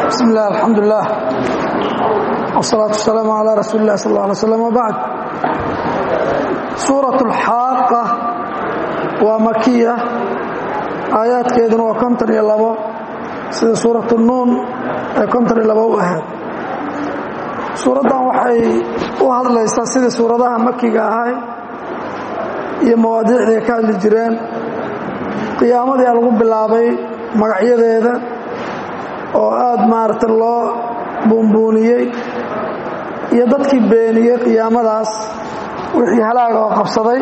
bismi illah alxamdulilah wsalaatu wasalaamu calaa rasuuli illahi sal alla alay slam wbacd suurat alxaaqa waa makiya aayaadkeeduna waa konton iyo labo sida suurat nuun ee konton iyo labo u ahayd suuraddan waxay u hadlaysaa sidii suuradaha makiga ahay iyo mawaadiicdii ay ka hadli jireen qiyaamadii a lagu bilaabay magacyadeeda oo aada maaragta loo buunbuuniyey iyo dadkii beeniyey qiyaamadaas wixii halaaga oo qabsaday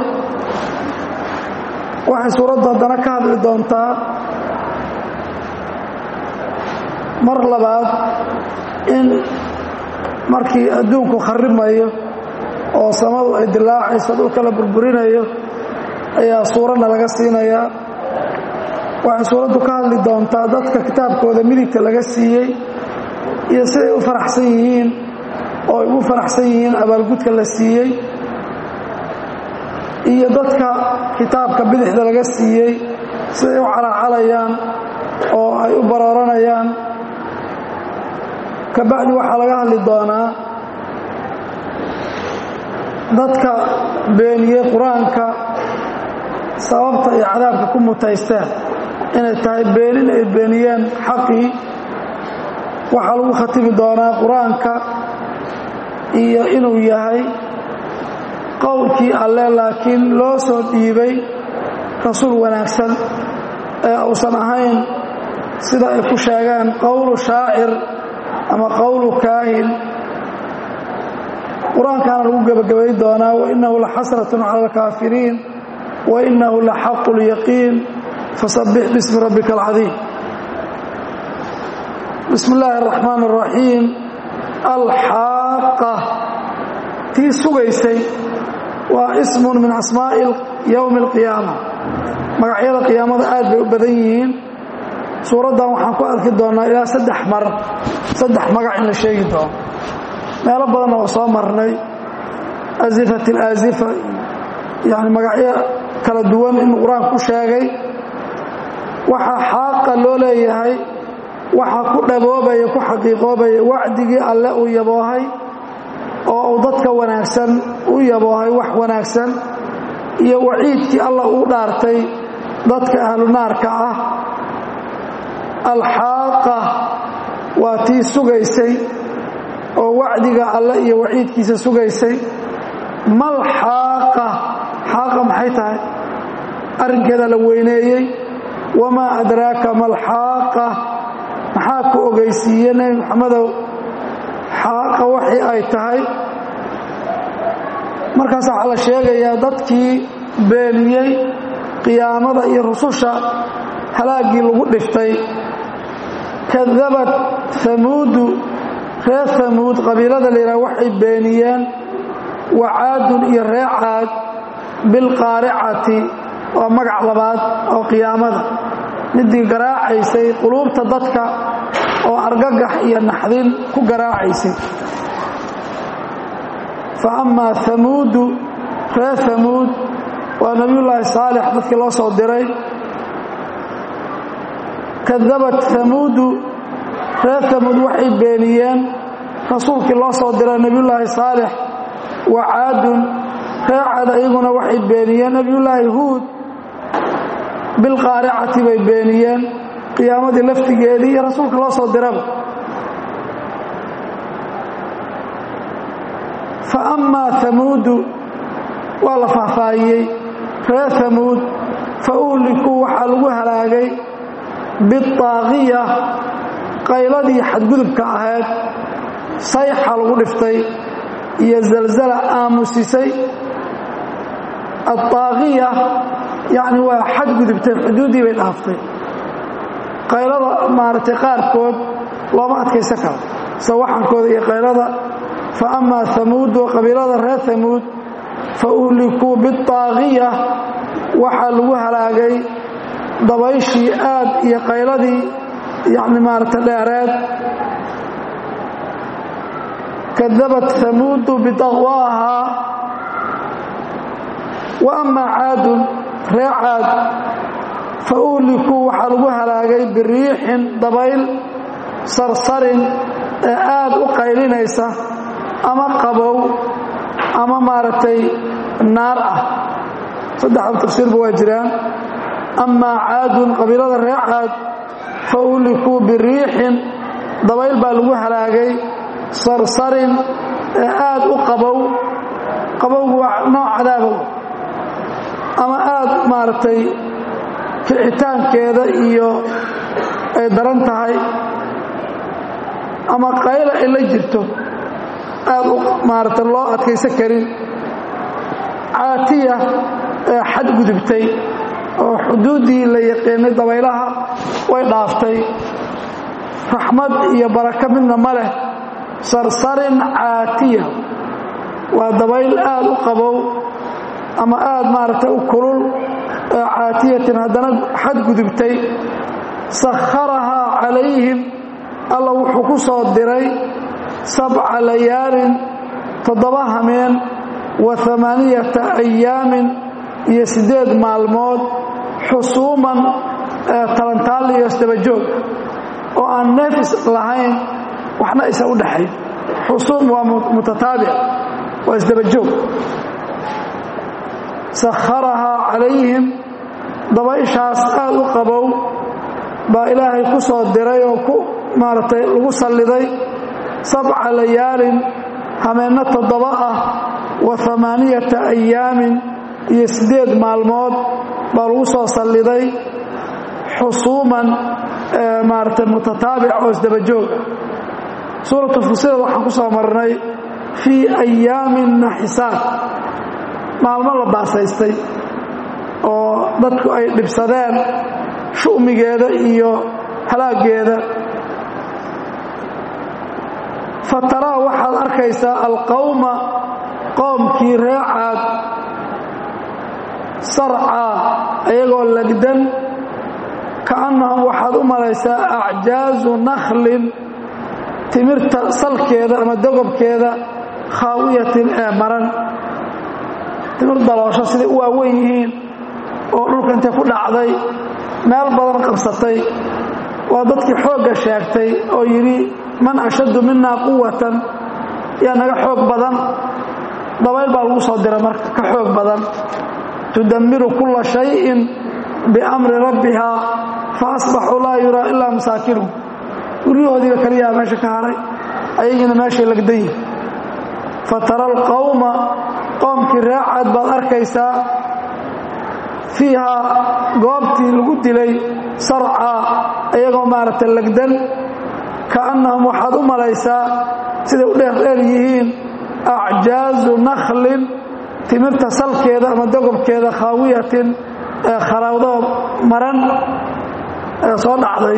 waxay suuraddu haddana ka hadli doontaa mar labaad in markii adduunku kharimayo oo samadu ay dilaacayso dhulka la burburinayo ayaa suuradna laga siinayaa waxay suuraddu ka hadli doontaa dadka kitaabkooda midigta laga siiyey iyo siday u faraxsan yihiin oo ay ugu faraxsan yihiin abaalgudka la siiyey iyo dadka kitaabka bidixda laga siiyey siday u calaacalayaan oo ay u barooranayaan kabacdi waxaa laga hadli doonaa dadka beeniyey qur-aanka sababta ay cadaabka ku mutaysteen inay tahay beenin ay beeniyeen xaqii waxaa lagu khatibi doonaa qur-aanka iyo inuu yahay qowlkii alle laakiin loo soo dhiibay rasuul wanaagsan ee uusan ahayn sida ay ku sheegeen qowlu shaacir ama qowlu kaahin qur-aankaana lagu gebagabay doonaa wainahu la xasratun cala alkaafiriin wainahu la xaqu lyaqiin fasabbix bismi rabbika alcadiim bismi illaahi araxmaan araxiim alxaaqa tii sugaysay waa ismun min asmaa'i yowmi alqiyaama magacyada qiyaamada aad bay u badan yihiin suuraddan waxaan ku arki doonnaa ilaa saddex mar saddex magac in la sheegi doono meelo badanna oo soo marnay asifat alaasifa yani magacyo kala duwan inuu qur-aanku ku sheegay waxaa xaaqa loo leeyahay waxaa ku dhaboobaya ku xaqiiqoobaya wacdigii alle uu yaboohay oo uu dadka wanaagsan u yaboohay wax wanaagsan iyo waciidkii allah uu dhaartay dadka ahlu naarka ah alxaaqa waa tii sugaysay oo wacdiga alle iyo waciidkiisa sugaysay mal xaaqa xaaqa maxay tahay arrinkeeda la weyneeyey wamaa adraaka malxaaqa maxaa ku ogeysiiye nebi moxamedow xaaqa waxii ay tahay markaas waxaa la sheegayaa dadkii beeniyey qiyaamada iyo rususha halaaggii lagu dhiftay kadabad hamuudu reer hamuud qabiilada la yidhaha waxay beeniyeen wacaadun iyo ree caad bilqaaricati waa magac labaad oo qiyaamada midii garaacaysay quluubta dadka oo argagax iyo naxdin ku garaacaysay fa amaa hamuudu reer hamuud waa nebiyullaahi saalix dadkii loo soo diray kadabat hamuudu reer hamuud waxay beeniyeen rasuulkii loo soo diray nebiyullaahi saalix wa caadun reer caad iyaguna waxay beeniyeen nebiyullaahi huud bilqaaricati bay beeniyeen qiyaamadii laftigeedii iyo rasuulka loo soo diraba fa amaa hamuudu waa la faahfaahiyey reer hamuud fa uhlikuu waxaa lagu halaagay bitaaqiya qayladii xadgudubka ahayd sayxa lagu dhiftay iyo zalzala aamusisay adaaqiya yacni waa xadgudubtay xuduuddii bay dhaaftay qaylada maaragtay qaarkood looma adkaysan karo sawaxankooda iyo qaylada fa amaa hamuudu qabiilada reer hamuud fa uhlikuu bitaaqiya waxaa lagu halaagay dabayshii aad iyo qayladii yacni maaragta dheereed kadabat hamuudu bitaqwaahaa wa amaa caadun ree caad fa uhlikuu waxaa lagu halaagay biriixin dabayl sarsarin ee aad u qaylinaysa ama qabow ama maaragtay naar ah saddexda tafsiirba waa jiraan amaa caadun qabiilada reer caad fa uhlikuu biriixin dabayl baa lagu halaagay sarsarin ee aad u qabow qabowgu waa nooc cadaabow ama aad maaragtay kicitaankeeda iyo ay daran tahay ama qayla ay la jirto aad u maaragtay loo adkaysan karin caatiya ee xadgudubtay oo xuduuddii la yaqiinay dabaylaha way dhaaftay raxmad iyo barako midna ma leh sarsarin caatiya waa dabayl aad u qabow ama aad maaragtay u kulul ee caatiyatin haddana xadgudubtay sakharahaa calayhim alla wuxuu ku soo diray sabca layaalin toddoba hameen wa amaaniyata ayaamin iyo siddeed maalmood xusuuman talantaal iyo isdabajoog oo aan neefis lahayn waxna isa u dhaxayn xusuum waa mutataabic waa isdabajoog sakharahaa calayhim dabayshaas aad u qabow baa ilaahay ku soo diray oo ku maaragtay lagu salliday sabca layaalin hameenno toddoba ah wa amaaniyata ayaamin iyo siddeed maalmood baa lagu soo salliday xusuuman maaragtay mutataabic oo isdabajooga suuratu fusilad waxaan ku soo marnay fii ayaamin naxisaad maalmo la baasaystay oo dadku ay dhibsadeen shu'migeeda iyo halaaggeeda fataraa waxaad arkaysaa alqawma qoomkii reecaad sarcaa ayagoo lagdan kaannahum waxaad u malaysaa acjaazu nakhlin timirta salkeeda ama dogobkeeda khaawiyatin ee maran timir daloosho siday u waaweyn yihiin oo dhulka intay ku dhacday meel badan qabsatay waa dadkii xoogga sheegtay oo yidhi man ashaddu minaa quwatan yaa naga xoog badan dabayl baa lagu soo dira marka ka xoog badan tudammiru kulla shayin biamri rabbihaa fa asbaxuu laa yuraa ilaa masaakinuhum guryahoodiiba kaliyaha meesha ka haray ayagiina meeshay lagdan yihin fatara alqawma qoomkii reecaad baad arkaysaa fiihaa goobtii lagu dilay sarcaa iyagoo maaragtay lagdan kaannahum waxaad u malaysaa siday u dheerdheer yihiin acjaazu nakhlin timirta salkeeda ama dogobkeeda khaawiyatin ee kharaawdoo maran ee soo dhacday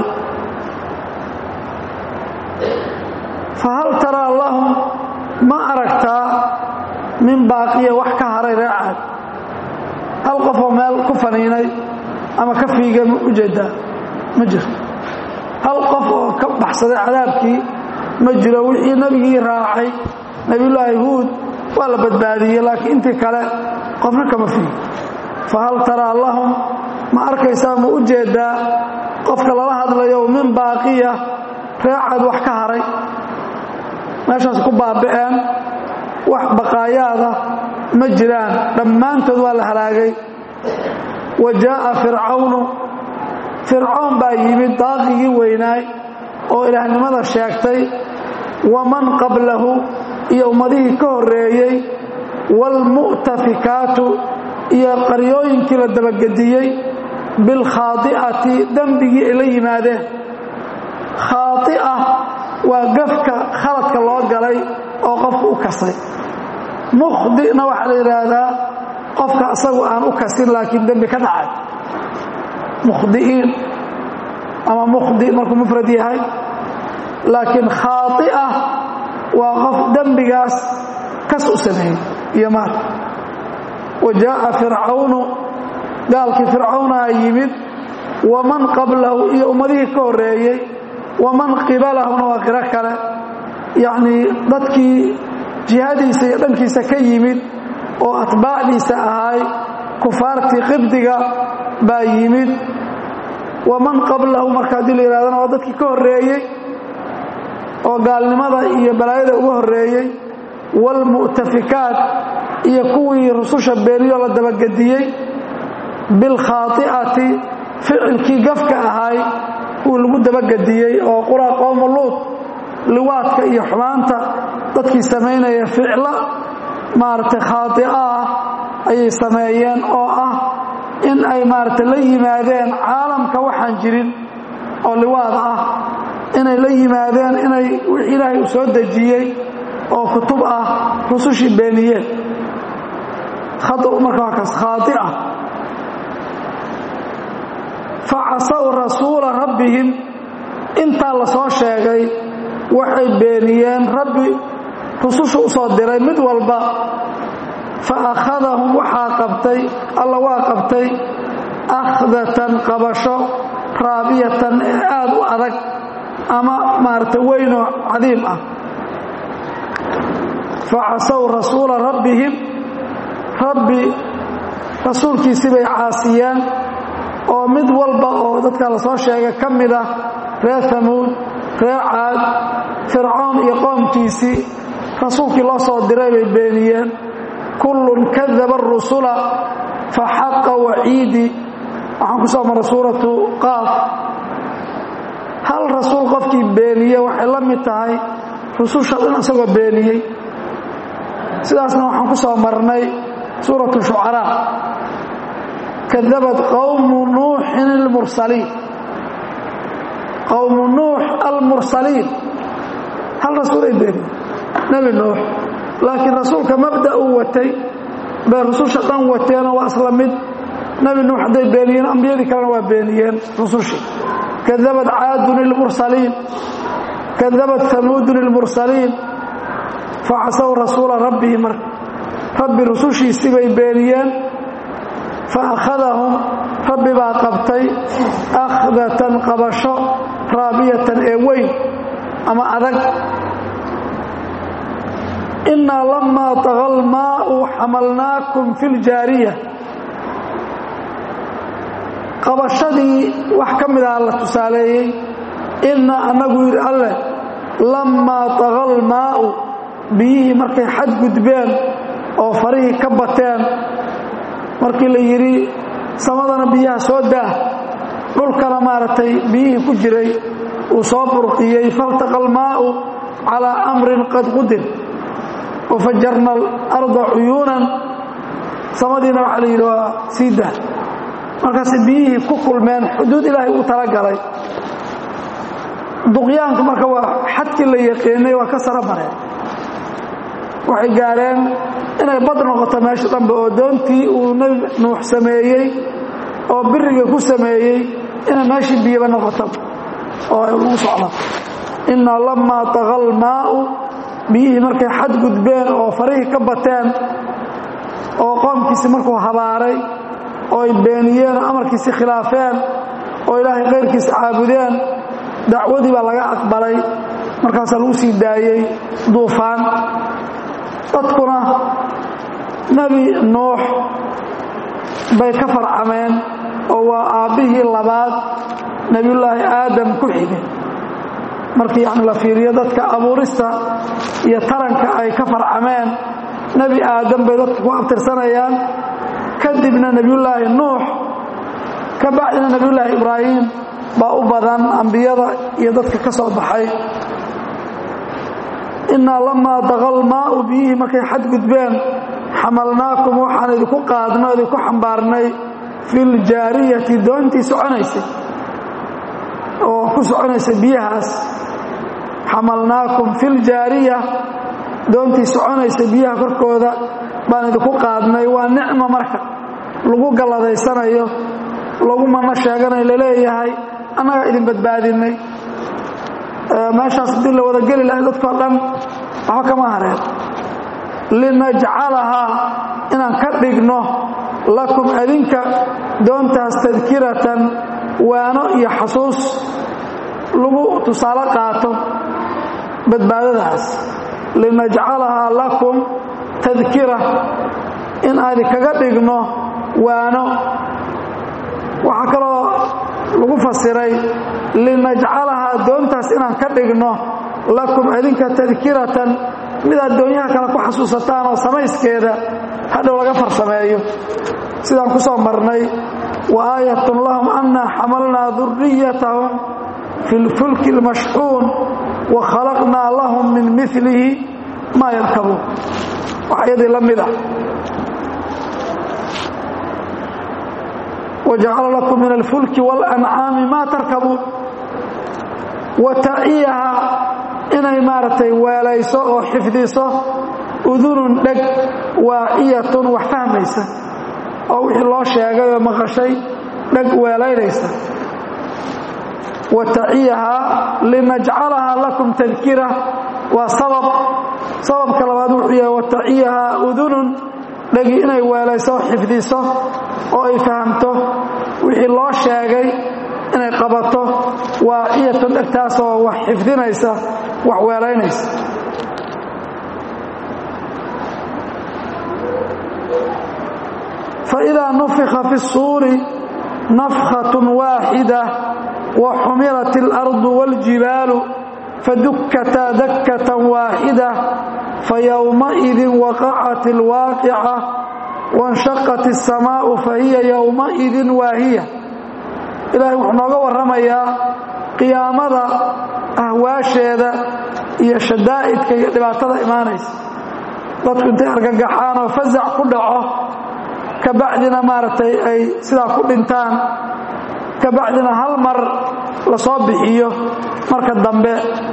fa hal taraa lahum ma aragtaa min baaqiya wax ka haray reecaad hal qofoo meel ku faniinay ama ka fiigay ma ujeedaa ma jirto hal qof oo ka baxsaday cadaabkii ma jiro wixii nebigii raacay nebiyullaahi huud waa la badbaadiyey laakiin intii kale qofna kama fiigo fa hal taraa lahum ma arkaysaa ma u jeedaa qofka lala hadlayo min baaqiya reecaad wax ka haray meeshaas ku baaba'een wax baqaayaada ma jiraan dhammaantood waa la halaagay wa jaa'a fircawnu fircoon baa yimid daaqigii weynaay oo ilaahnimada sheegtay waman qablahu iyo ummadihii ka horreeyey waalmu'tafikaatu iyo qaryooyinkii la dabagediyey bilkhaadi'ati dembigii ay la yimaadeen khaadi'a waa gafka khaladka loo galay oo qofka u kasay mukhdi'na waxaa la yidhaahdaa qofka isagu aan u kasin laakiin dembi ka dhacay mukhdi'iin ama mukhdi markuu mufrad yahay laakiin khaai'a waa qof dembigaas kas u sameeyey iyo maal wa jaa'a fircawnu gaalkii fircawnaa yimid waman qablahu iyo ummadihii ka horreeyey waman qibalahuna waa qiro kale yacnii dadkii jihadiisa iyo dhankiisa ka yimid oo atbaacdiisa ahaay kufaartii qibdiga baa yimid waman qablahu marka haddii la yidhahdana waa dadkii ka horreeyey oo gaalnimada iyo balaayada uga horreeyey waalmu'tafikaat iyo kuwii rususha beeniyo la dabagediyey bilkhaati'ati ficilkii gafka ahaay kuwii lagu dabagediyey oo qura qowmu luud liwaadka iyo xumaanta dadkii samaynaya ficlo maaragtay khaatia ah ayay sameeyeen oo ah in ay maaragtay la yimaadeen caalamka waxaan jirin oo liwaad ah inay la yimaadeen inay wix ilaahay u soo dejiyey oo kutub ah rusushii beeniyeen khata marka waa kaas khaatia facasaw rasuula rabbihim intaa la soo sheegay waxay beeniyeen rabbi rususha u soo diray mid walba fa akhadahum waxaa qabtay alla waa qabtay akhdatan qabasho raabiyatan ee aad u adag ama maaragtay weynoo cadiim ah fa casaw rasuula rabbihim rabbi rasuulkiisii bay caasiyeen oo mid walba oo dadka la soo sheegay ka mid ah reer hamuud reer caad fircoon iyo qoomkiisii rasuulkii loo soo diray bay beeniyeen kullun kadaba arusula fa xaqa waciidi waxaan ku soo maray suuratu qaaf hal rasuul qofkii beeniye waxay la mid tahay rususha dhan isagoo beeniyey sidaasna waxaan ku soo marnay suuratu shucaraa kadabat qowmu nuuxin almursaliin qowmu nuux almursaliin hal rasuul ay beeniyeen nebi nuux laakiin rasuulka mabda uu watay bay rususha dhan wateenoo waa isla mid nebi nuux hadday beeniyeen ambiyadii kalena waa beeniyeen rusushii kadabat caadun ilmursaliin kadabat hamuudun ilmursaliin facasaw rasuula rabbihi marka rabbi rusushiisii bay beeniyeen fa akhadahum rabbi baa qabtay akhdatan qabasho raabiyatan ee weyn ama adag innaa lamaa taga almaau xamalnaakum fi ljaariya qabashadii wax ka mid aha la tusaaleeyey inna annagu yidhi alleh lammaa taga almaa'u biyihii markay xadgudbeen oo farihii ka bateen markii la yidhi samadana biyaha soo daah dhulkana maaragtay biyihii ku jiray uu soo burqiyey faltaqa almaa'u calaa amrin qad qudir wafajarna alarda cuyuunan samadiina waxaa la yidhi waa sii dah markaasay biyihii ku kulmeen xuduud ilaahay uu talagalay duqyaanku marka waa xadkii la yaqiinay waa ka sara mareen waxay gaareen inay bad noqoto meesha dhanbe oo doontii uu nebi nuux sameeyey oo biriga ku sameeyey inay meeshii biyaba noqoto oo ay ugu socdo innaa lammaa taga almaa'u biyihii markay xadgudbeen oo farihii ka bateen oo qoomkiisii markuu habaaray oo ay beeniyeen oo amarkiisii khilaafeen oo ilaahay kayrkiisa caabudeen dacwadii baa laga aqbalay markaasaa lagu sii daayey duufaan dadkuna nebi nuux bay ka farcameen oo waa aabbihii labaad nebiyullaahi aadam ku xigay markii yani la fiiriyo dadka abuurista iyo taranka ay ka farcameen nebi aadam bay dadka ku abtirsanayaan kadibna nebiyullaahi nuux ka bacdina nebiyullaahi ibraahim baa u badan ambiyada iyo dadka ka soo baxay innaa lamaa daqa almaa'u biyihii markay xadgudbeen xamalnaakum waxaan idinku qaadno idinku xambaarnay fi ljaariyati doontii soconaysay oo ku soconaysay biyahaas xamalnaakum fi ljaariya doontii soconaysay biyaha korkooda baan idinku qaadnay waa nicmo marka lagu galladaysanayo lagu manno sheeganayo laleeyahay annagaa idin badbaadinay meeshaas haddii la wada geli lahay dadkao dhan waxba kama hareen linajcalahaa inaan ka dhigno lakum adinka doontaas tadkiratan waano iyo xasuus lagu tusaale qaato badbaadadaas linajcalahaa lakum tadkira in aadi kaga dhigno waano waxaa kaloo lagu fasiray linajcalahaa doontaas inaan ka dhigno lakum idinka tadkiratan mid addoonyaha kale ku xasuusataan oo samayskeeda hadhow laga farsameeyo sidaan ku soo marnay wa aayatun lahum annaa xamalnaa duriyatahum fi lfulki اlmashxuun wa khalaqnaa lahum min milihi maa yarkabuun wax iyadii la mid a wajacala lakum min alfulki walancaami maa tarkabuun wa taciyaha inay maaragtay weelayso oo xifdiso udunun dheg waaciyatun wax fahmaysa oo wixii loo sheegay oo maqashay dheg weelaynaysa wa taciyaha linajcalahaa lakum tadkira waa sabab sababka labaad wuxuu yahay wa taciyaha udunun dhegi inay weelayso oo xifdiso oo ay fahamto wixii loo sheegay inay qabato waaciyatun dhegtaasoo wax xifdinaysa wax weelaynaysa faidaa nufika fi الsuuri nafkhaة waaxida waxumilat اlarضu wاljibaalu fadukkataa dakkة waaxida fayowmaئidi waqacat اlwaaqica waاnshaqat الsamaau fahiya yowmaئidi waahiya ilaahay wuxuu nooga warramayaa qiyaamada ahwaasheeda iyo shadaa'idka iyo dhibaatada imaanaysa dadku intay argagaxaan oo fasac ku dhaco kabacdina maaragtay ay sidaa ku dhintaan kabacdina hal mar la soo bixiyo marka dambe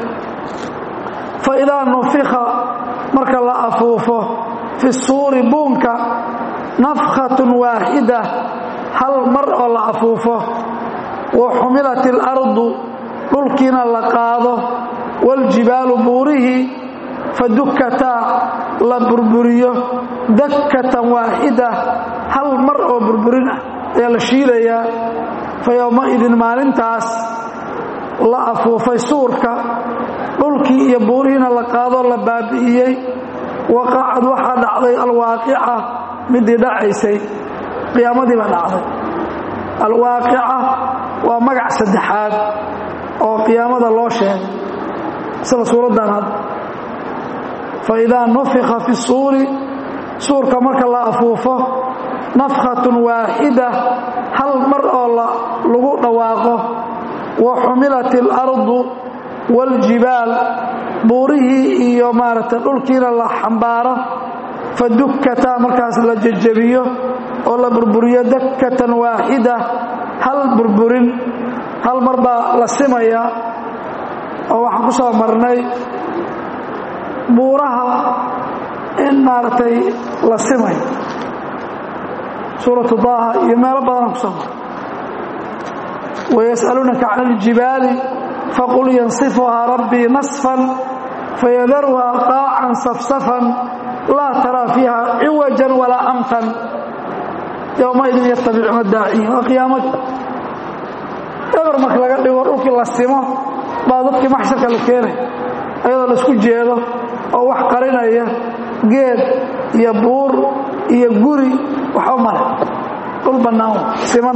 fa idaa nufika marka la afuufo fi suuri buunka nafkhatun waaxida hal mar oo la afuufo wa xumilat ilardu dhulkiina la qaado waljibaalu buurihii fadukkataa la burburiyo dakkatan waaxida hal mar oo burburin ah ayaa la shiilayaa fa yowmaidin maalintaas la afuufay suurka dhulkii iyo buurihiina la qaadoo la baabi'iyey waqacad waxaa dhacday alwaaqica midii dhacaysay qiyaamadii baa dhacday alwaaqica waa magac saddexaad oo qiyaamada loo sheegay sida suuraddan hadda faidaa nufika fi suuri suurka marka la afuufo nafkhatun waaxida hal mar oo lagu dhawaaqo wa xumilat ilardu waaljibaal buurihii iyo maaragtay dhulkiina la xambaaro fadukkataa markaas la jejebiyo oo la burburiyo dakkatan waaxida hal burburin hal mar baa la simaya oo waxaan ku soo marnay buuraha in maaragtay la simayo suuratu daaha iyo meelo badanaan ku soo maray wayas'aluunaka can iljibaali faqul yansifuhaa rabbii nasfan fayadaruhaa qaacan safsafan laa taraa fiiha ciwajan walaa amtan yowmaidin yatabicuuna daaciin waa qiyaamada eber marka laga dhigo dhulkii la simo baa dadkii maxsharka la keenay ayadoo la isku jeedo oo wax qarinaya geed iyo buur iyo guri waxba male dhul bannaan siman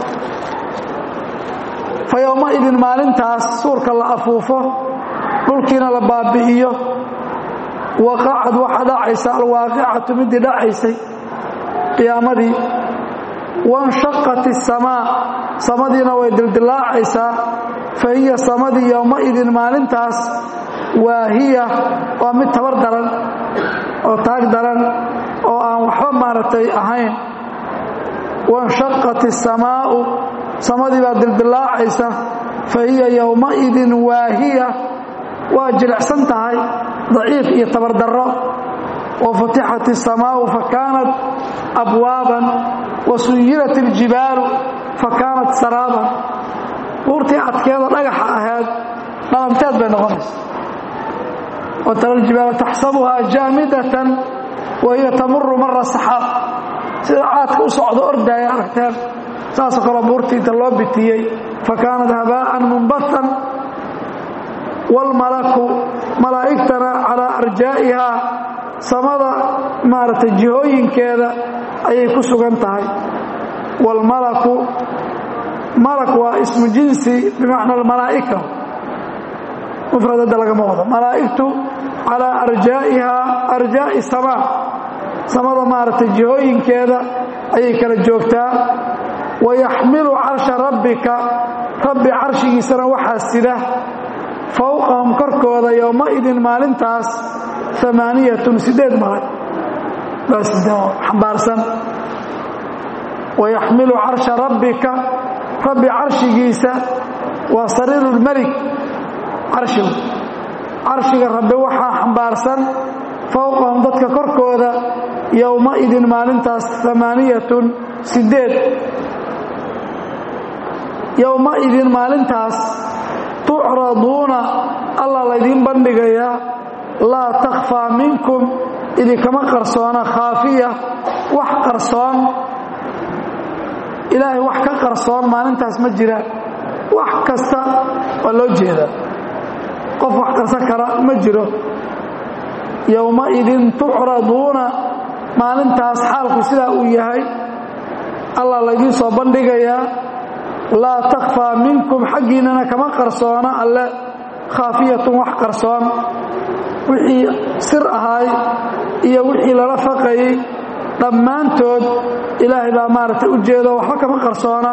fa yowmaidin maalintaas suurka la afuufo dhulkiina la baabi'iyo waqacad waxaa dhacaysa alwaaqicatu midii dhacaysay qiyaamadii wanshaqat isamaa samadiina way dildilaacaysaa fa hiya samadii yowmaidin maalintaas waahiya waa mid tabar daran oo taag daran oo aan waxba maaragtay ahayn wanshaqat isamaa'u samadii baa dildilaacaysa fa hiya yowmaidin waahiya waa jilicsan tahay daciif iyo tabardarro wa futixat isamaa'u fa kaanat abwaaban wa suyirat iljibaalu fa kaanat saraaban buurtii adkeedoo dhagaxa ahayd dhalanteed bay noqonaysa وترى الجبال تحسبها جامدة وهي تمر مر السحاب sida caadka u socdo ordaya aragteen saasoo kale buurtii inta loo bitiyey fakaanat habaa'an munbathan wاlmalaku malaa'igtana calaa arjaa'ihaa samada maaragtay jihooyinkeeda ayay ku sugan tahay wاlmalaku malak waa ismu jinsi bimacna almalaa'ika mufradadda lagama wado malaa'igtu calaa arjaa'ihaa arjaa'i samaa samada maaragtay jihooyinkeeda ayay kala joogtaa wayaxmilu carsha rabbika rabbi carshigiisana waxaa sida fowqahum korkooda yowmaidin maalintaas amaaniyatun sideed malag baa xambaarsan wayaxmilu carsha rabbika rabbi carshigiisa waa sariirulmelik carshigu carshiga rabbi waxaa xambaarsan fowqahum dadka korkooda yowmaidin maalintaas amaaniyatun sideed yowmaidin maalintaas tucraduuna alla laydiin bandhigayaa laa takhfaa minkum idinkama qarsoona khaafiya wax qarsoon ilaahay wax ka qarsoon maalintaas ma jira wax kasta waa loo jeedaa qof wax qarsan kara ma jiro yowmaidin tucraduuna maalintaas xaalku sidaa uu yahay allah laydiin soo bandhigayaa laa takhfaa minkum xaggiinnana kama qarsoona alle khaafiyatun wax qarsoon wixii sir ahaay iyo wixii lala faqayey dhammaantood ilaahay baa maaragtay u jeedo waxba kama qarsoona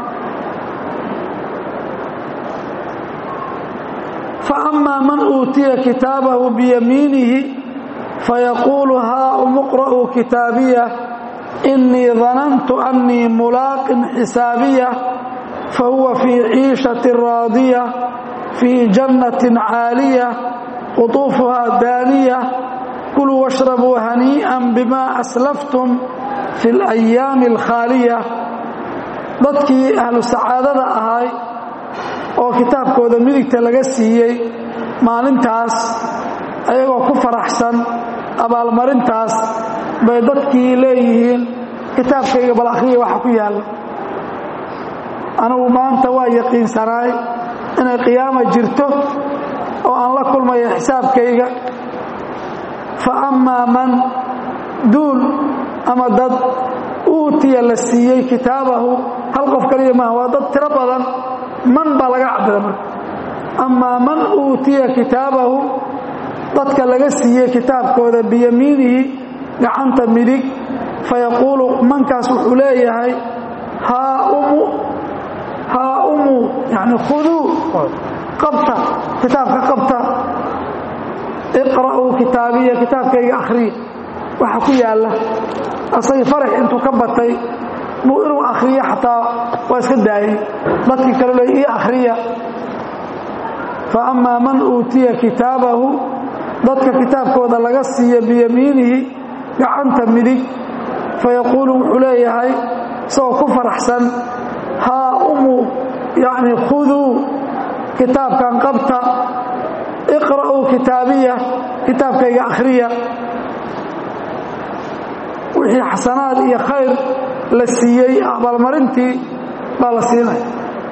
fa amaa man uutiya kitaabahu biyamiinihi fayaquulu haa umuqra'uu kitaabiya innii danantu annii mulaaqin xisaabiya fahuwa fii ciishatin raadiya fii jannatin caaliya qutuufuhaa daaniya kuluu washrabuu hanii'an bimaa aslaftum fi alayaami alkhaaliya dadkii ahlu sacaadada ahay oo kitaabkooda midigta laga siiyey maalintaas ayagoo ku faraxsan abaalmarintaas bay dadkii leeyihiin kitaabkayga bal akhriya waxa ku yaalla anigu maanta waa yaqiinsanaay inay qiyaama jirto oo aan la kulmayo xisaabkayga fa ammaa man duul ama dad uutiya la siiyey kitaabahu hal qof kaliya maaha waa dad tiro badan man baa laga cabira marka amaa man uutiya kitaabahu dadka laga siiyey kitaabkooda biyamiinihi gacanta midig fayaquulu mankaas wuxuu leeyahay haa umu haa umu yani khuduu qabta kitaabka qabta iqra'uu kitaabiya kitaabkayga akhriya waxa ku yaalla asagii farax intuu ka batay buu inuu akhriyo xataa waa iska daayay dadkii kale le ii akhriya fa amaa man uutiya kitaabahu dadka kitaabkooda laga siiya biyamiinihi gacanta midig fayaquulu wuxuu leeyahay isagoo ku faraxsan haa umu yacni khuduu kitaabkan qabta iqra'uu kitaabiya kitaabkayga akhriya wixii xasanaad iyo khayr la siiyey abaalmarintii baa la siinaya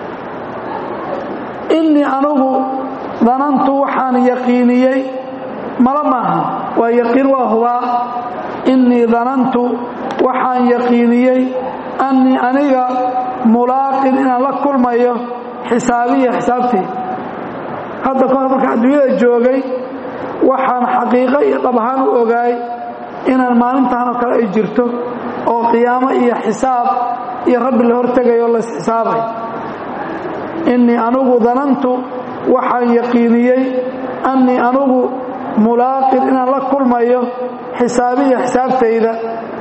innii anugu danantu waxaan yaqiiniyey mala maaha waa yaqiin waa hubaa innii danantu waxaan yaqiiniyey annii aniga mulaaqin inaan la kulmayo xisaabiya xisaabtii hadda kahor marka adduunyada joogay waxaan xaqiiqo iyo dhab ahaan u ogaay inaan maalintaan oo kale ay jirto oo qiyaamo iyo xisaab iyo rabbi la hortegayo o laisxisaabay innii anugu danantu waxaan yaqiiniyey annii anugu mulaaqin inaan la kulmayo xisaabiya xisaabtayda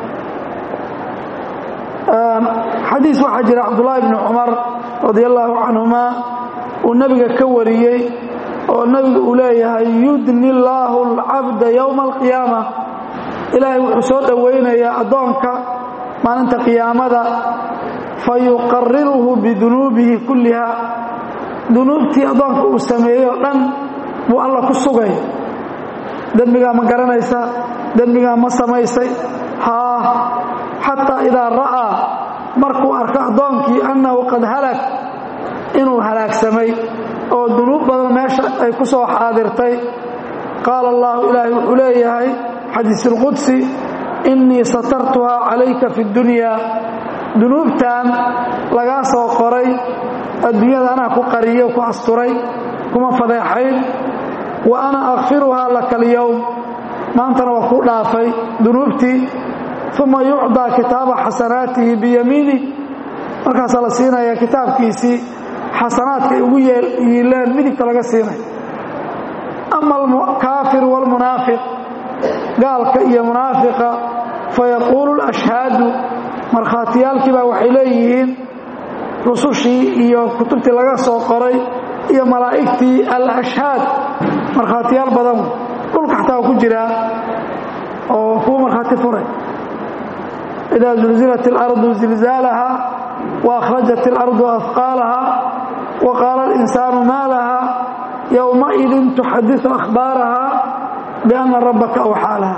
xadiis waxaa jira cabdullaahi bni cumar radi allaahu canhumaa uu nebiga ka wariyey oo nebigu uu leeyahay yudni allaahu alcabda yowma alqiyaama ilaahay wuxuu soo dhowaynayaa addoonka maalinta qiyaamada fa yuqariruhu bidunuubihi kulliha dunuubtii addoonka uu sameeyey oo dhan buu alla ku sugay dembigaa ma garanaysa dembigaa ma samaysay haa xataa idaa ra'aa markuu arko addoonkii annahu qad halag inuu halaagsamay oo dunuub badan meesha ay ku soo xaadirtay qaala allahu ilaahay wuxuu leeyahay xadiis اlqudsi innii satartuhaa calayka fi اdunyaa dunuubtan lagaa soo qoray adduunyada anaa ku qariyo ku asturay kuma fadeexayn wa ana akfiruhaa laka alyowm maantana waa kuu dhaafay dunuubtii uma yucdaa kitaaba xasanaatihi biyamiini markaasaa la siinaya kitaabkiisii xasanaadka ay ugu yiileen midigta laga siinay ama alkaafir wاlmunaafiq gaalka iyo munaafiqa fayaquulu lashhaadu markhaatiyaalkii baa waxay leeyihiin rusushii iyo kutubtii laga soo qoray iyo malaa'igtii alashhaad markhaatiyaal badan dhulka xataa waa ku jiraa oo kuwa markhaati furay idaa zulzilat اlardu zilzaalaha waakhrajat اlardu afqaalaha waqaala اlinsaanu maa laha yowmaidin tuxadiثu akhbaaraha biana rabbaka awxaa laha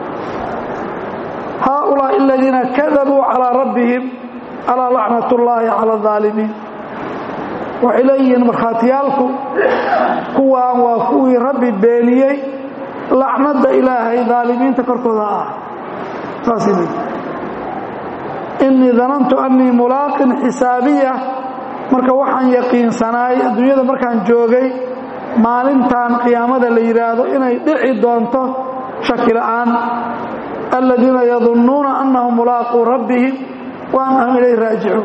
haaulaaءi aladiina kadabuu calىa rabbihim alaa lacnat اllahi calى الظaalimiin waxay leeyihiin markhaatiyaalku kuwaan waa kuwii rabbi beeniyey lacnadda ilaahay daalimiinta korkooda ah saasay leeyihin innii danantu annii mulaaqin xisaabiya marka waxaan yaqiinsanaay adduunyada markaan joogay maalintan qiyaamada la yidhaahdo inay dhici doonto shaki la'aan aladiina yadunnuuna annahum mulaaquu rabbihim wa annahum ilayh raajicuun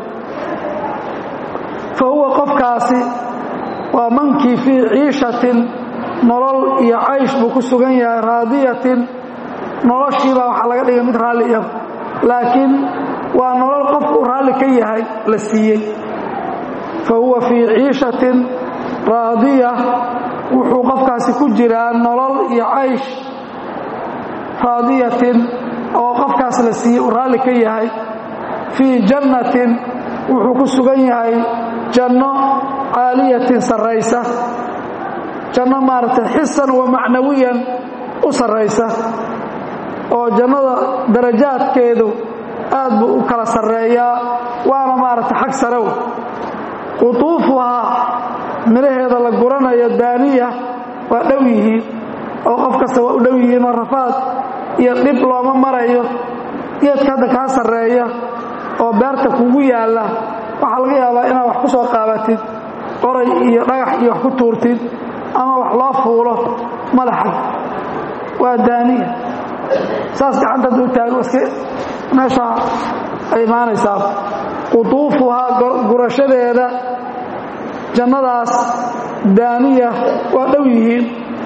fa huwa qofkaasi waa mankii fii ciishatin nolol iyo caysh buu ku sugan yahay raadiyatin noloshiibaa waxaa laga dhigay mid raalli iyagu laakiin waa nolol qofku raalli ka yahay la siiyey fa huwa fii ciishatin raadiya wuxuu qofkaasi ku jiraa nolol iyo caysh raadiyatin oo qofkaas la siiyey uu raalli ka yahay fii jannatin wuxuu ku sugan yahay janno caaliyatin sarraysa janno maaragtay xisan wa macnawiyan u sarraysa oo jannada darajaadkeedu aad buu u kala sarreeyaa waana maaragtay xag sarow qutuufuhaa midhaheeda la guranayo daaniya waa dhow yihiin oo qof kasta waa u dhow yihiin oo rafaad iyo dhib looma marayo geedka hadda kaa sarreeya oo beerta kugu yaalla waxaa laga yaabaa inaad wax ku soo qaabatid qoray iyo dhagax iyo wax ku tuurtid ama wax loo fuulo madaxa waa daaniya saas gacanta hadduu taago iska meeshaa ay imaanaysaa qutuufuhaa gurashadeeda jannadaas daaniya waa dhow yihiin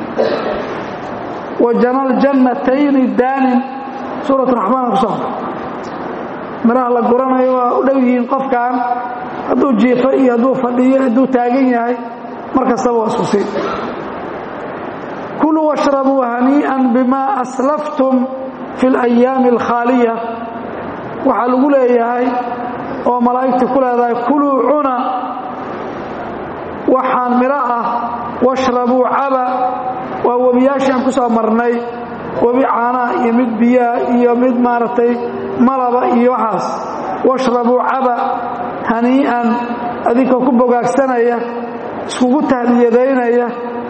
wa janaljannatayni daanin suurat raxmaan ku soo midhaha la guranayo waa u dhow yihiin qofkan hadduu jiifo iyo hadduu fadhiyo hadduu taagan yahay mar kastaba waa isku sii kuluu washrabuu hanii'an bima aslaftum fi اlayaami alkhaaliya waxaa lagu leeyahay oo malaa'igta ku leedahay kuluu cuna waxaan midho ah washrabuu caba waa webiyaashii aan ku soo marnay webi caanaha iyo mid biyaha iyo mid maaragtay malaba iyo waxaas washrabuu caba hanii'an adinkoo ku bogaagsanaya iskugu tahliyadaynaya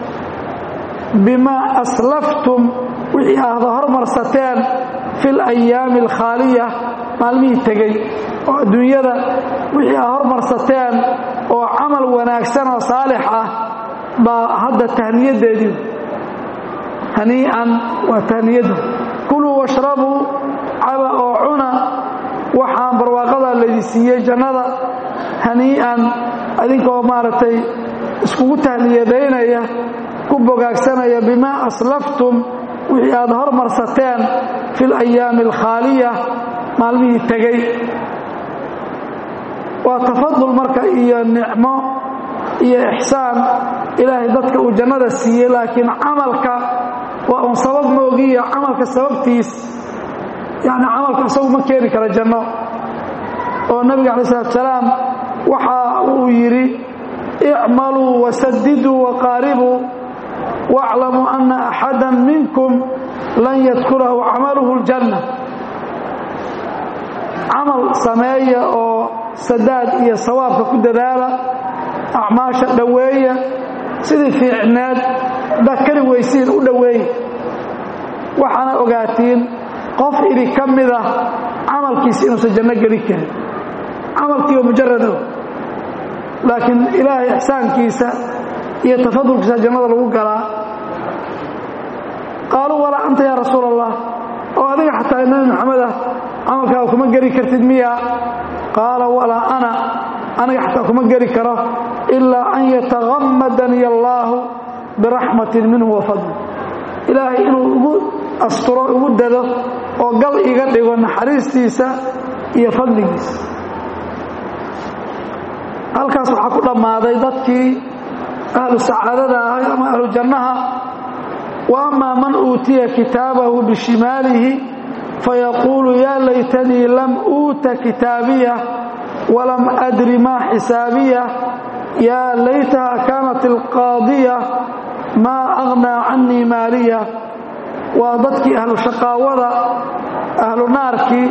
bimaa aslaftum wixii ahda hormarsateen fi alayaami alkhaaliya maalmihii tegey oo adduunyada wixii ah hormarsateen oo camal wanaagsan oo saalix ah baa hadda tahniyadeedii hanii'an waa tahniyadda kuluu washrabuu caba oo cuna waxaan barwaaqadaa laydi siiyey jannada hanii'an adinkoo maaragtay iskugu tahliyadaynaya ku bogaagsanaya bimaa aslaftum wixii aad hormarsateen fi alayaami alkhaaliya maalmihii tegey waa tafadul marka iyo nicmo iyo ixsaan ilaahay dadka uu jannada siiyey laakiin camalka waa un sabab moogiya camalka sababtiis yani camalka isagu ma keeni kara janno oo nabiga alay salatu salaam waxa uu yidhi icmaluu wasadiduu waqaaribuu waaclamuu ana axada minkum lan yadkulahu camaluhu ljanna camal sameeya oo sadaad iyo sawaabka ku dadaala acmaasha dhoweeya sidii fiicneed haddaad kari weysiin u dhoweeya waxaana ogaatiin qof idhi ka mida camalkiisa inuusan janno geli karin camalkiiba mujarado laakiin ilaahay ixsaankiisa iyo tafadulkiisa jannada lagu galaa qaaluu walaa anta yaa rasuul allah oo adiga xataa nebi maxamed ah camalkaaga kuma geli kartid miya qaala walaa ana aniga xataa kuma geli karo ilaa an yatahammadani allaahu biraxmatin minhu wa fadli ilaahay inuu ugu asturo ugu dado oo gal iga dhigo naxariistiisa iyo fadligiisa halkaas waxaa ku dhammaaday dadkii ahlu sacaadada ahay ama ahlu jannaha wa amaa man uutiya kitaabahu bishimaalihi fayaquulu yaa laytanii lam uuta kitaabiya walam adri maa xisaabiya yaa laytaha kaanat alqaadiya maa aghnaa cannii maaliya waa dadkii ahlu shaqaawada ahlu naarkii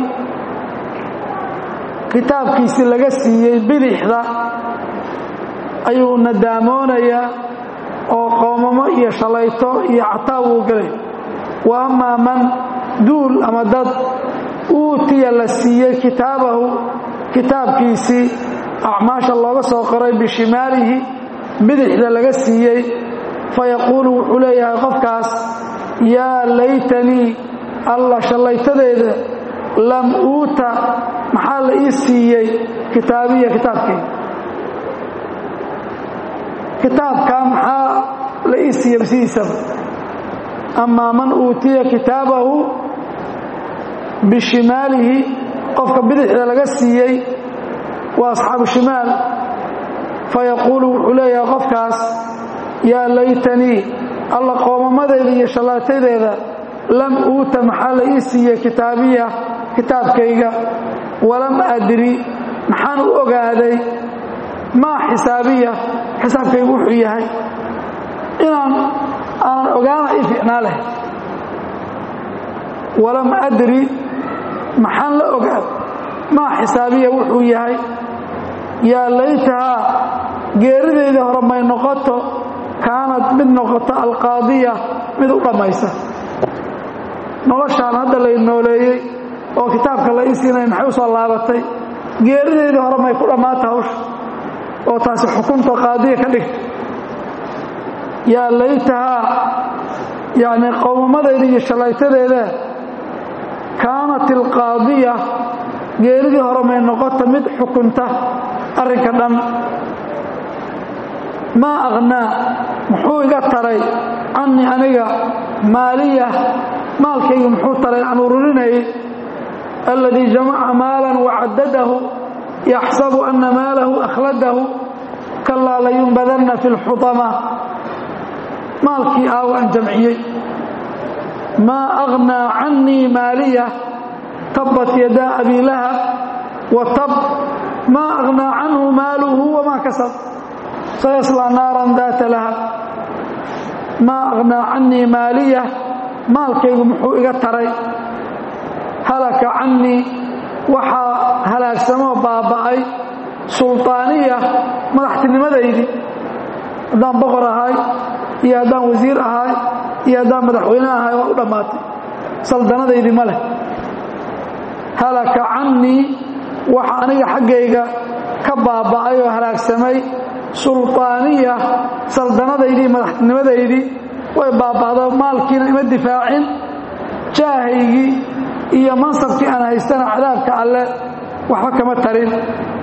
kitaabkiisii laga siiyey bidixda ayuu nadaamoonaya oo qoomamo iyo shalayto iyo cataa wuu gelay wa amaa man duul ama dad uutiya la siiyey kitaabahu kitaabkiisii acmaasha looga soo qoray bishimaalihi bidixda laga siiyey fayaquulu wuxuu leeyahay qofkaas yaa laytanii alla shallaytadeeda lam uuta maxaa la ii siiyey kitaabiya kitaabkeyga kitaabkaa maxaa la ii siiyey basidiisaba amaa man uutiya kitaabahu bishimaalihi qofka bidixda laga siiyey waa asxaabu shimaal fayaquulu wuxuu leeyahay qofkaas yaa laytanii alla qoomamadeeda iyo shallaatadeeda lam uuta maxaa la ii siiyey kitaabiya kitaabkayga walam adri maxaan u ogaaday maa xisaabiya xisaabkaygu wuxuu yahay inaan aanan ogaana ii fiicnaa leh walam adri maxaan la ogaad maa xisaabiya wuxuu yahay yaa laytahaa geeridayda hore may noqoto kaanad mid noqoto alqaadiya mid u dhammaysa noloshaan hadda lay nooleeyey oo kitaabka la ii siinaya maxay u soo laabatay geerideydii hore may ku dhammaata hawsha oo taasi xukunta qaadiya ka dhigta yaa laytahaa yacni qowmamadeyda iyo shallaytadeeda kaanat alqaadiya geeridii hore may noqota mid xukunta arrinka dhan maa akhnaa muxuu iga taray cannii aniga maaliya maalkaygu muxuu taray aan ururinayay alladii jamaca maalan wacadadahu yaxsabu anna maalahu akhladahu kalaa layunbadanna fi lxutama maalkii aa waan jamciyey maa aghnaa cannii maaliya tabbat yadaa abii lahab wa tab maa aghnaa canhu maaluhu wamaa kasab sayaslaa naaran daata lahab maa aghnaa cannii maaliya maalkaygu muxuu iga taray halaka cannii waxaa halaagsamoo baaba'ay sulطaaniya madaxtinimadaydii haddaan boqor ahay iyo haddaan wasiir ahay iyo haddaan madaxweyne ahay waa u dhammaatay saldanadaydii ma leh halaka cannii waxa aniga xaggayga ka baaba'ay oo halaagsamay sulطaaniya saldanadaydii madaxtinimadaydii way baaba'do maalkiina ima difaacin jaahaygii iyo mansabkii aan haystana cadaabka alle waxba kama tarin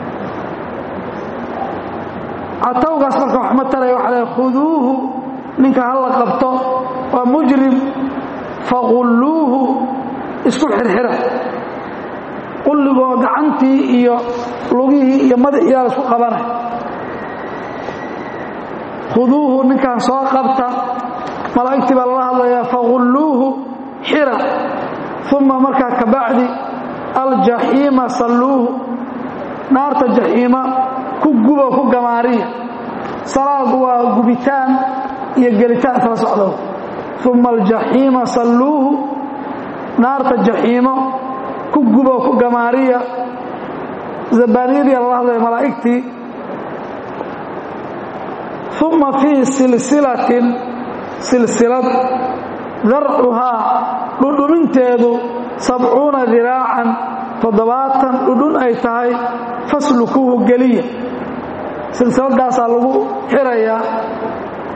catawgaas marka wax ma taraya waxa le khuduuhu ninka ha la qabto waa mujrim faqulluuhu isku xirxira qulligoo gacantii iyo lugihii iyo madaxiyaa la isku qabanay khuduuhu ninkan soo qabta malaa'igtii baa lala hadlayaa faqulluuhu xira uma markaa ka bacdi aljaxiima salluuhu naarta jaxiima ku gubo ku gamaariya salaagu waa gubitaan iyo gelitaan kala socdo uma aljaxiima salluuhu naarta jaxiimo ku gubo ku gamaariya zabaaniyadii lala hadlaya malaa'igtii uma fii silsilatin silsilad darcuhaa dhudhuminteedu sabcuuna diraacan toddobaatan dhudhun ay tahay faslukuuhu geliya silsiladaasaa lagu xirayaa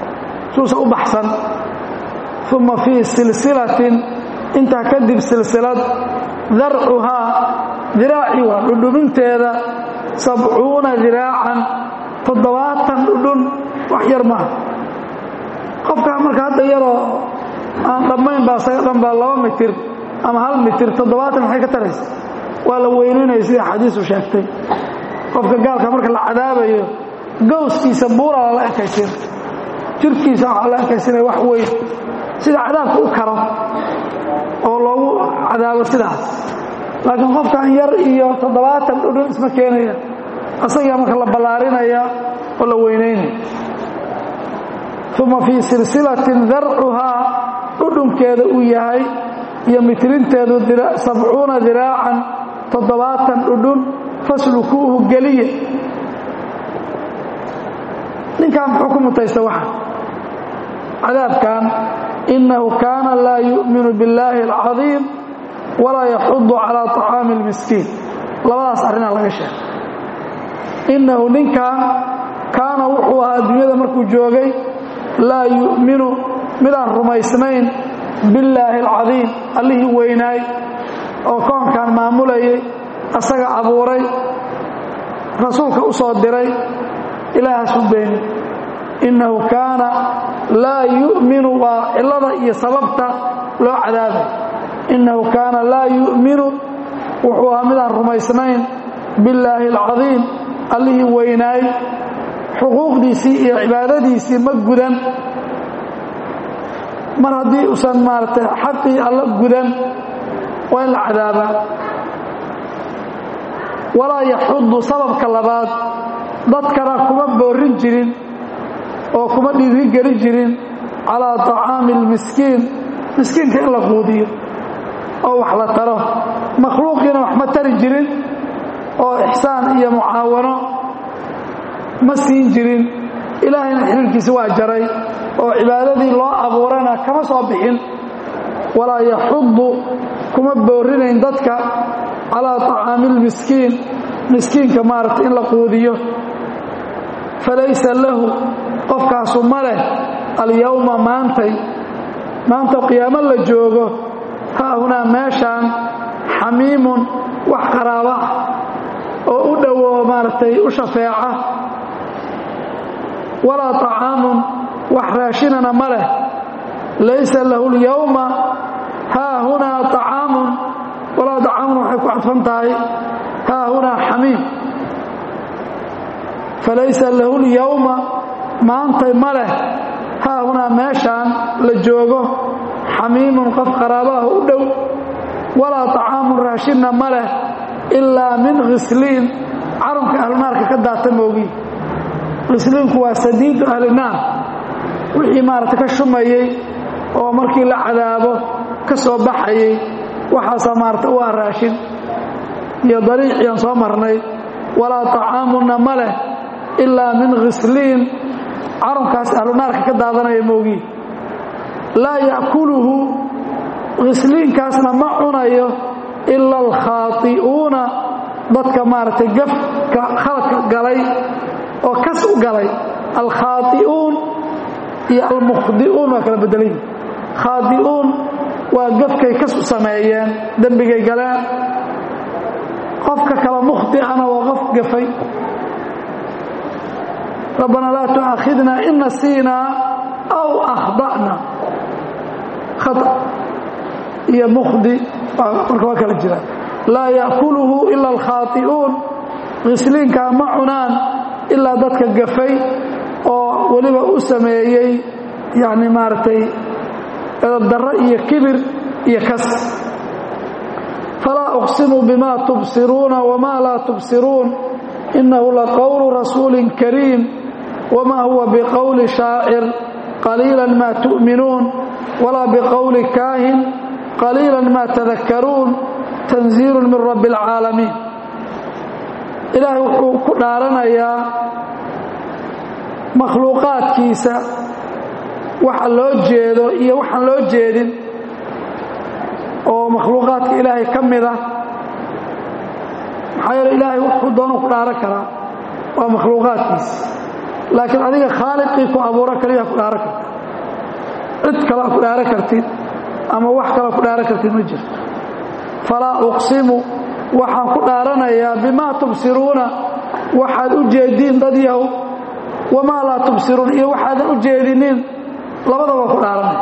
suusa u baxsan uma fii silsilatin intaa kadib silsilad darcuhaa diraaci waa dhudhuminteeda sabcuuna diraacan toddobaatan dhudhun wax yar maaha qofkaa marka hadda yaroo aan dhammayn baa isaga dhan baa laba mitir ama hal mitir toddobaatan maxay ka taraysa waa la weyninaya sida xadiisu sheegtay qofka gaalka marka la cadaabayo gowskiisa buura lala ekaysin jirkiisa waxaa la ekaysinaya wax weyn sida cadaabka u karo oo loogu cadaabo sidaas laakiin qofkan yar iyo toddobaatan dhudhun isma keenaya asagaa marka la ballaarinaya oo la weynaynaya uma fii silsilatin darcuhaa dhudhunkeeda uu yahay iyo mitrinteedu sabcuuna diraacan toddobaatan dhudhun faslukuuhu geliya ninkan muxuu ku mutaysta waxa cadaabkan inahu kaana laa yu'minu biاllaahi alcadiim walaa yaxudu calaa طacaami اlmiskiin labadaas arrinaa laga sheegay innahu ninkan kaana wuxuu ahaa adduunyada markuu joogay laa yu'minu midaan rumaysnayn billaahi alcadiim allihii weynaay oo koonkan maamulayay asaga abuuray rasuulka u soo diray ilaahaas u beeni innahu kaana laa yu'minu waa cillada iyo sababta loo cadaabay innahu kaana laa yu'minu wuxuu ahaa midaan rumaysnayn billaahi alcadiim allihii weynaay xuquuqdiisii iyo cibaadadiisii ma gudan mar haddii usan maaragtay xaqii alla gudan waa in la cadaabaa walaa yaxudu sababka labaad dadkana kuma boorin jirin oo kuma dhiirigelin jirin calaa طacaami اlmiskiin miskiinka in la quudiyo oo wax la taro makhluuqiina wax ma tari jirin oo ixsaan iyo mucaawano ma siin jirin ilaahayna xiriirkiisa waa jaray oo cibaadadii loo abuurana kama soo bixin walaa yaxudu kuma boorinayn dadka calaa طacaami اlmiskiin miskiinka maaragtay in la quudiyo falaysa lahu qofkaasu ma leh alyowma maantay maanta qiyaamo la joogo haahunaa meeshaan xamiimun wax qaraaba ah oo u dhowo maaragtay u shafeeca walaa طacaamun wax raashinana ma leh laysa lahu اlyowma haahunaa طacaamun walaa طacaamun waxay ku cadfan tahay haahunaa xamiim falaysa lahu اlyowma maantay ma leh haahunaa meeshaan la joogo xamiimun qof qaraabaah u dhow walaa طacaamun raashinna ma leh ilaa min khisliin carunka ahlunaarka ka daata moogi khisliinku waa sadiidu ahlinaar wixii maaragta ka shumayey oo markii la cadaabo ka soo baxayey waxaasaa maarata u ah raashin iyo dariiciyan soo marnay walaa طacaamunna ma leh ilaa min khisliin carunkaas ahlunaarka ka daadanaya moogi laa ya'kuluhu khisliinkaasna ma cunayo ila alkhaai'uuna dadka maaragtay gafka khaladka galay oo kas u galay alkhaai'uun iyo almukhdi'uun waa kala bedelayi khaadi'uun waa gafkay kas u sameeyeen dembigay galeen qofka kala mukhdi'ana waa qof gafay rabbana laa tu'aakhidna in nasiinaa aw akhda'na iyo mukhdi marka waa kala jira laa ya'kuluhu ila alkhaai'uun khisliinkaa ma cunaan ilaa dadka gafay oo weliba u sameeyey yani maaragtay edabdarro iyo kibir iyo kas falaa uqsimu bima tubsiruuna wma laa tubsiruun inahu laqowlu rasuuli kariim wma huwa biqowli shaacir qaliila ma tu'minuun walaa biqowli kaahin qaliila ma tadakkaruun tanziilu min rabbi اlcaalamiin ilaahay wuxuu ku dhaaranayaa makhluuqaadkiisa waxa loo jeedo iyo waxaan loo jeedin oo makhluuqaadka ilaahay ka mid ah maxaa yeele ilaahay wuxuu doonu ku dhaaran karaa waa makhluuqaadkiisa laakiin adiga khaaliqii ku abuuro kaliya ku dhaaran karta cid kale ku dhaaro kartid ama wax kale ku dhaaro kartid ma jirto falaa uqsimu waxaan ku dhaaranayaa bimaa tubsiruuna waxaad u jeediin dad yahow wamaa laa tubsiruun iyo waxaadan u jeedinin labadaba ku dhaaranaya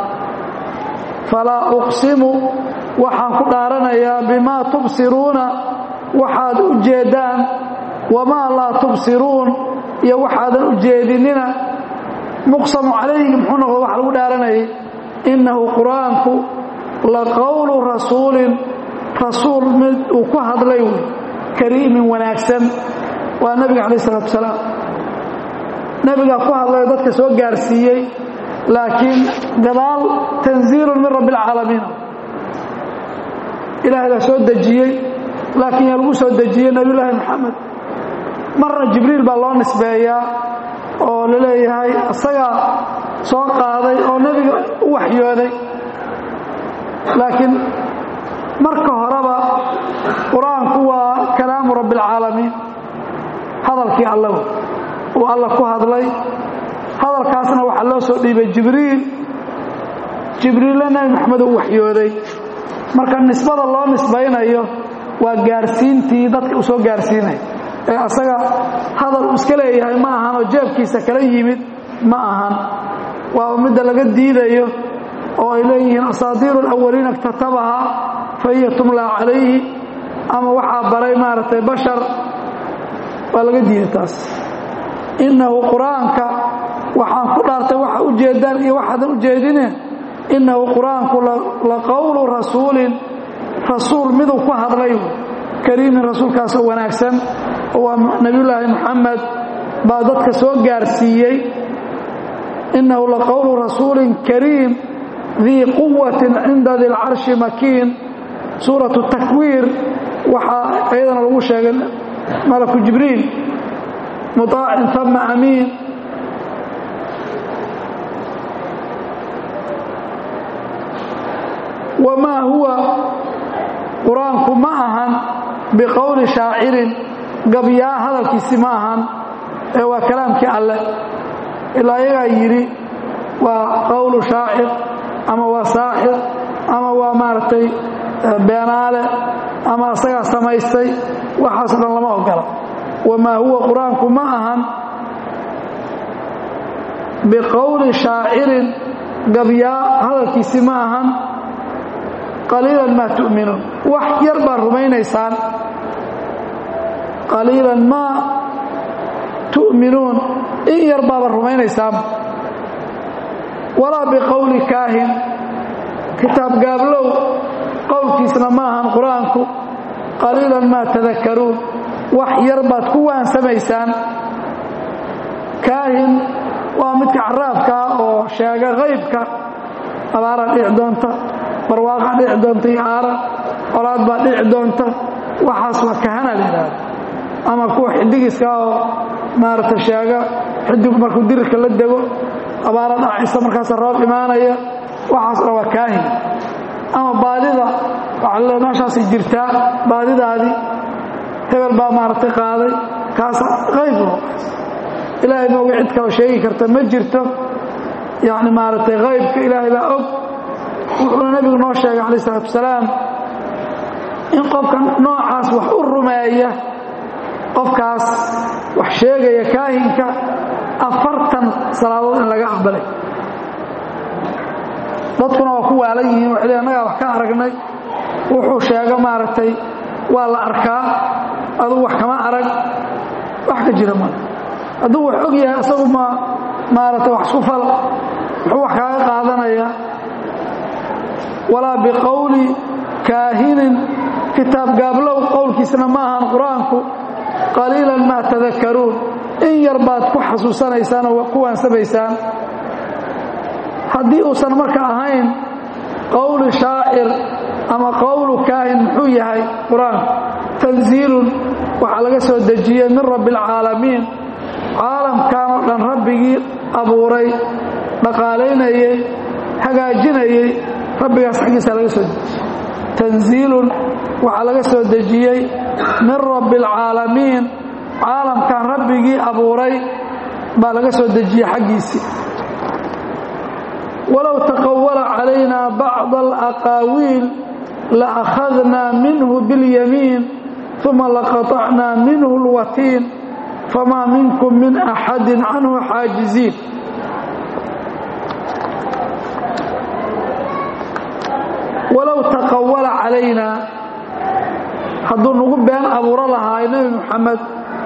falaa uqsimu waxaan ku dhaaranayaa bimaa tubsiruuna waxaad u jeedaan wamaa laa tubsiruun iyo waxaadan u jeedinina muqsamu calayhi muxuu noqdo wax lagu dhaaranayay innahu qur-aanku la qowlu rasuulin rasuul mid uu ku hadlay wey kariimin wanaagsan waa nebiga calayh isalaatu wasalaam nebigaa ku hadlay dadka soo gaarsiiyey laakiin gadaal tanziilun min rabbi alcaalamiin ilaahay baa soo dejiyey laakiin yaa lagu soo dejiyey nebiyullaahi moxamed marna jibriil baa loo nisbeeyaa oo la leeyahay isagaa soo qaaday oo nebiga u waxyooday laakiin marka horeba qur-aanku waa kalaamu rabbi alcaalamiin hadalkii alla uu alla ku hadlay hadalkaasna waxaa loo soo dhiibay jibriil jibriilla nebi moxamed uu waxyooday marka nisbada loo nisbaynayo waa gaarsiintii dadka uu soo gaarsiinaya ee asaga hadal uu iska leeyahay ma ahan oo jeebkiisa kala yimid ma ahan waa midda laga diidayo oo ay leeyihiin asaadiiru alawaliina iktatabahaa fa hiya tumlaa calayhi ama waxaa baray maaragtay bashar waa laga diiday taas innahu qur-aanka waxaan ku dhaartay waxa u jeedaan iyo waxaadan u jeedine innahu qur-aanku la qowlu rasuulin rasuul miduu ku hadlay kariimin rasuulkaasoo wanaagsan waa nebiyullaahi moxamed baa dadka soo gaarsiiyey innahu la qowlu rasuulin kariim dii quwatin cinda di lcarshi makiin suuratu takwiir waxaa iyadana lagu sheegay malaku jibriil muطaacin tama amiin wamaa huwa qur-aanku ma ahan biqowli shaacirin gabyaa hadalkiisi ma ahan ee waa kalaamkii alleh ilaa iyagaa yidhi waa qowlu shaacir ama waa saaxir ama waa maaragtay beenaale ama isagaa samaystay waxaaso dhan lama ogola wamaa huwa qur-aanku ma ahan biqowli shaacirin gabyaa hadalkiisi ma ahan qaliilan maa tu'minuun wax yar baad rumaynaysaan qaliilan maa tu'minuun in yar baaba rumaynaysaan walaa biqowli kaahin kitaab gaablow qowlkiisna ma ahan qur-aanku qaliilan maa tadakaruun wax yar baad ku waansamaysaan kaahin waa midka caraabkaa oo sheega haybka abaaraa dhici doonta barwaaqaa dhici doonta iyo aaran colaad baa dhici doonta waxaas waa kahana la yidhaahda ama kuwa xidigiska oo maaragta sheega xidigu markuu dirirka la dego abaara dhacaysa markaasa roob imaanaya waxaas dhan waa kaahin ama baadida waxaa le meeshaasay jirtaa baadidaadii hebel baa maaragtay qaaday kaas qayb ilaahay mooga cid kaloo sheegi karta ma jirto yacni maaragtay qaybka ilaahay baa og wuxuuna nebigu noo sheegay calayh isalaatu wasalaam in qofka noocaas wax u rumeeya qofkaas wax sheegaya kaahinka afartan salaadood in laga aqbalay dadkuna waa ku waalan yihiin waxay annagaa wax ka aragnay wuxuu sheego maaragtay waa la arkaa adugu wax kama arag wax ka jira male hadduu wax og yahay isagu ma maaragtay wax isku fal muxuu wax kaaga qaadanayaa walaa biqowli kaahinin kitaab gaablow qowlkiisna ma ahan qur-aanku qaliilan maa tadakaruun in yar baad ku xasuusanaysaan oo ku waansamaysaan haddii uusan marka ahayn qowli shaacir ama qowlu kaahin muxuu yahay qur-aanku tanziilun waxaa laga soo dejiyey min rabbi alcaalamiin caalamkan oo dhan rabbigii abuuray dhaqaalaynayey hagaajinayey rabbigaas xaggiisa laga soo dejiyey tanziilun waxaa laga soo dejiyey min rabbi alcaalamiin caalamkan rabbigii abuuray baa laga soo dejiyey xaggiisii walow taqawala calayna bacda alaqaawiil laakhadnaa minhu biاlyamiin uma laqaطacnaa minhu اlwatiin famaa minkum min axadi canhu xaajiziin walow taqawala calaynaa hadduu nagu been abuuro lahaay nebi moxamed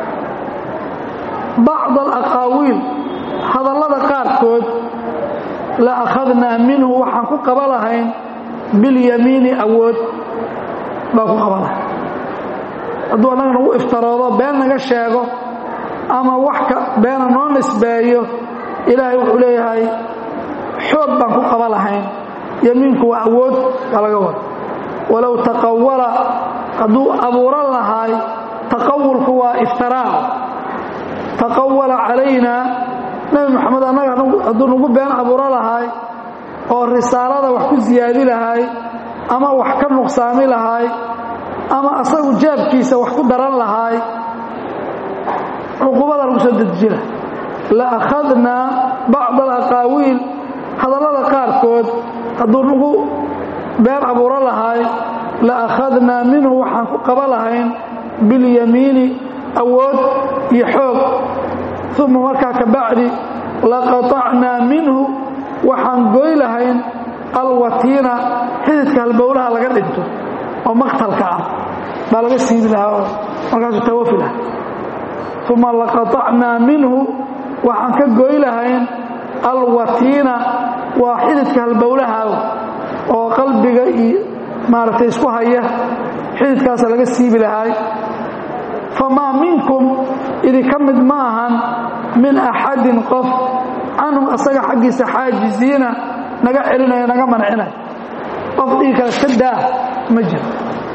bacda alaqaawiil hadallada qaarkood la akhadnaa minhu waxaan ku qaba lahayn bilyamiini awood baan ku qaba lahayn hadduu annaga nagu iftaroodo been naga sheego ama wax ka beena noo nisbeeyo ilaahay wuxuu leeyahay xoog baan ku qaba lahayn yamiinku waa awood baa laga wada walow taqawala hadduu abuuran lahaay taqawulku waa iftiraac taqawala calaynaa nebi moxamed annaga hadduu nagu been abuuro lahaay oo risaalada wax ku siyaadi lahaay ama wax ka nuqsaami lahaay ama asagu jaabkiisa wax ku daran lahaay cuqubada lagu soo dedejina la akhadnaa bacda alaqaawiil hadallada qaarkood hadduu nagu been abuuro lahaay la akhadnaa minhu waxaan ku qaba lahayn bilyamiini awood iyo xoog uma markaa ka bacdi laqaطacnaa minhu waxaan goy lahayn alwatiina xididka halbowlaha laga dhinto oo maqtalka ah baa laga siibi lahaa oo markaasuu tawafi lahaa uma laqaطacnaa minhu waxaan ka goy lahayn alwatiina waa xididka halbowlaha oo qalbiga iyo maaragtay isku haya xididkaasa laga siibi lahaay famaa minkum idinka mid ma ahan min axadin qof canhu asaga xaggiisa xaajiziina naga celinaya naga mancinaya qof dhigi kale iska daa ma jiro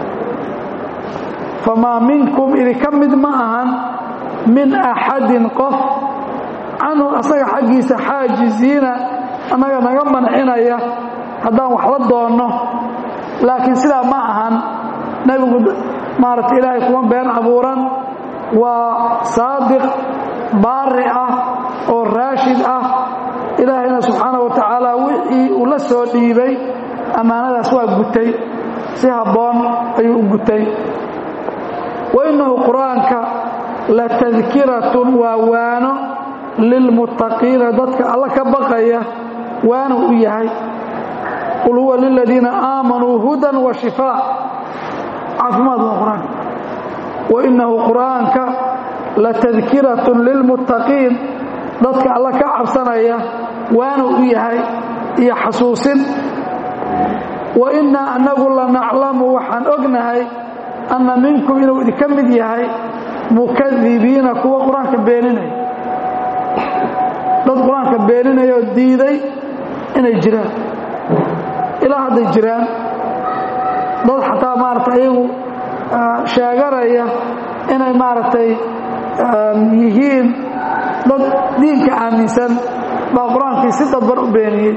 famaa minkum idinka mid ma ahan min axadin qof canhu asaga xaggiisa xaajiziina annaga naga mancinaya haddaan wax la doonno laakiin sidaa ma ahan nebigu maaragta ilaahay kuma been abuuran waa saadiq baari ah oo raashid ah ilaahayna subxaana wa tacaala wixii uu la soo dhiibay ammaanadaas waa gutay si habboon ayuu u gutay wa innahu qur-aanka la tadkiratun waa waano lilmuttaqiina dadka alla ka baqaya waanu u yahay qul huwa liladiina aamanuu hudan wa shifaa caafimaad waa qur-aanka wa innahu qur-aanka la tadkiratun lilmuttaqiin dadka alla ka cabsanaya waanu u yahay iyo xasuusin wa innaa annagu la naclamu waxaan ognahay anna minkum inuu idinka mid yahay mukadibiina kuwa qur-aanka beeninaya dad qur-aanka beeninaya oo diiday inay jiraan ilaa hadday jiraan dad xataa maaragtay ayagu sheeganaya inay maaragtay yihiin dad diinka aaminsan baa qur-aankii si dadban u beeniyey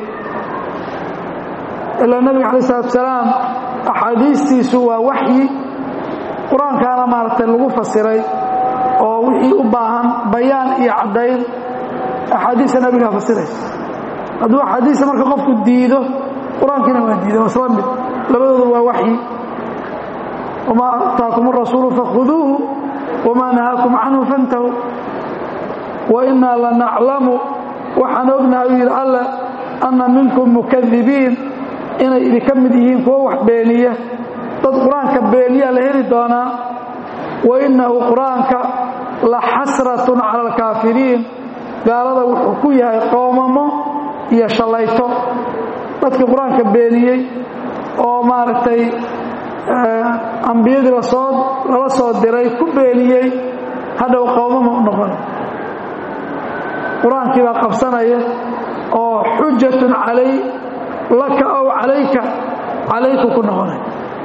ilaa nebiga calayi salatu salaam axaadiistiisu waa waxyi qur-aankaana maaragtay lagu fasiray oo wixii u baahan bayaan iyo caddayn axaadiista nebigaa fasiraysa hadduu axaadiista marka qofku diido qur-aankiina waa diiday waa isla mid labadoodu waa waxyi wamaa ataakum arasuulu fakhuduuhu wamaa nahaakum canhu fantahu wa innaa la naclamu waxaan ognahay u yidhi alle anna minkum mukadibiin inay idinka mid yihiin kuwo wax beeniya dad qur-aanka beeniyaa la heli doonaa wa innahu qur-aanka la xasratun cala alkaafiriin gaalada wuxuu ku yahay qoomamo iyo shallayto dadkii qur-aanka beeniyey oo maaragtay ambiyadii lasoo lala soo diray ku beeniyey hadhow qoomama u noqon qur-aankii baa qabsanaya oo xujatun calay laka ow calayka calayku ku noqonay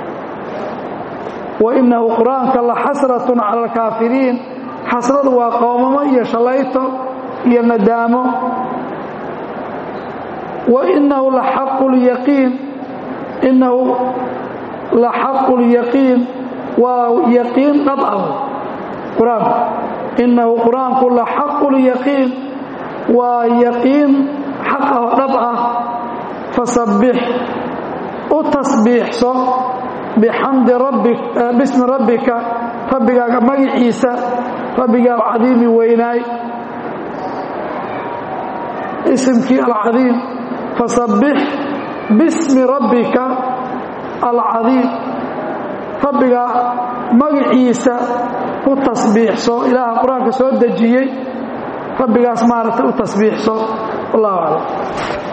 wa innahu qur-aanka la xasratun cala alkaafiriin xasradu waa qoomamo iyo shallayto iyo nadaamo wa innahu la xaqu lyaqiin innahu la xaqu lyaqiin waa yaqiin dhab ah qur-aanku innahu qur-aanku la xaqu lyaqiin waa yaqiin xaq ah oo dhab ah fasabbix u tasbiixso bixamdi rabbi bismi rabbika rabbigaaga magiciisa rabbiga alcadiimi weynaay isimkii alcadiim fasabbix bismi rabbika alcadiim rabbiga magiciisa u tasbiixso ilaaha qur-aanka soo dejiyey rabbigaas maaragtay u tasbiixso wallahu aclam